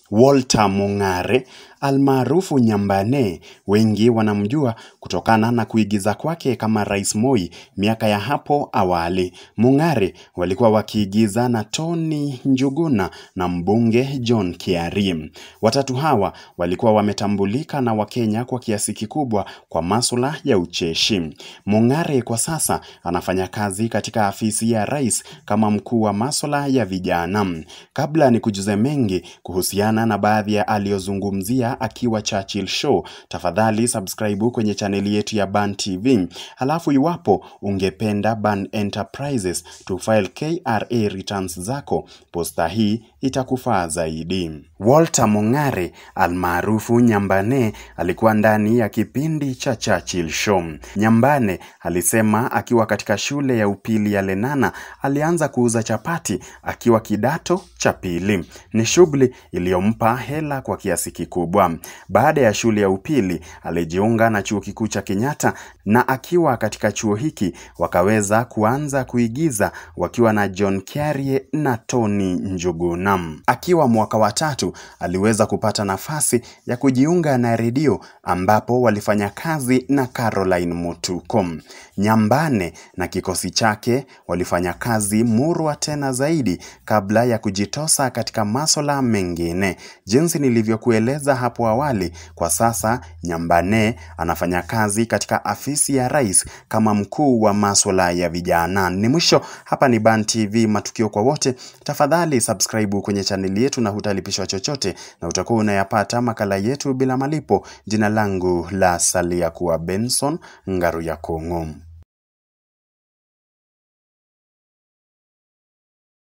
Walter Mung'are almaarufu Nyambane, wengi wanamjua kutokana na kuigiza kwake kama Rais Moi miaka ya hapo awali. Mung'are walikuwa wakiigiza na Tony Njuguna na mbunge John Kiari. Watatu hawa walikuwa wametambulika na Wakenya kwa kiasi kikubwa kwa masuala ya ucheshi. Mung'are kwa sasa anafanya kazi katika afisi ya rais kama mkuu wa masuala ya vijana. Kabla ni kujuze mengi kuhusiana na baadhi ya aliyozungumzia akiwa Churchill Show, tafadhali subscribe kwenye chaneli yetu ya Ban TV. Halafu iwapo ungependa Ban Enterprises to file KRA returns zako, posta hii itakufaa zaidi. Walter Mung'are almaarufu Nyambane alikuwa ndani ya kipindi cha Churchill Show. Nyambane alisema akiwa katika shule ya upili ya Lenana alianza kuuza chapati akiwa kidato cha pili. Ni shughuli iliyompa hela kwa kiasi kikubwa. Baada ya shule ya upili alijiunga na chuo kikuu cha Kenyatta, na akiwa katika chuo hiki wakaweza kuanza kuigiza wakiwa na John Kiarie na Tony Njuguna. Akiwa mwaka wa tatu aliweza kupata nafasi ya kujiunga na redio ambapo walifanya kazi na Caroline Mutuko. Nyambane na kikosi chake walifanya kazi murwa tena zaidi kabla ya kujitosa katika masuala mengine. Jinsi nilivyokueleza hapo awali, kwa sasa Nyambane anafanya kazi katika afisi ya rais kama mkuu wa masuala ya vijana. Ni mwisho hapa ni Ban TV, matukio kwa wote. Tafadhali subscribe kwenye chaneli yetu na hutalipishwa chochote, na utakuwa unayapata makala yetu bila malipo. Jina langu la salia kuwa Benson Ngaru ya Kong'o.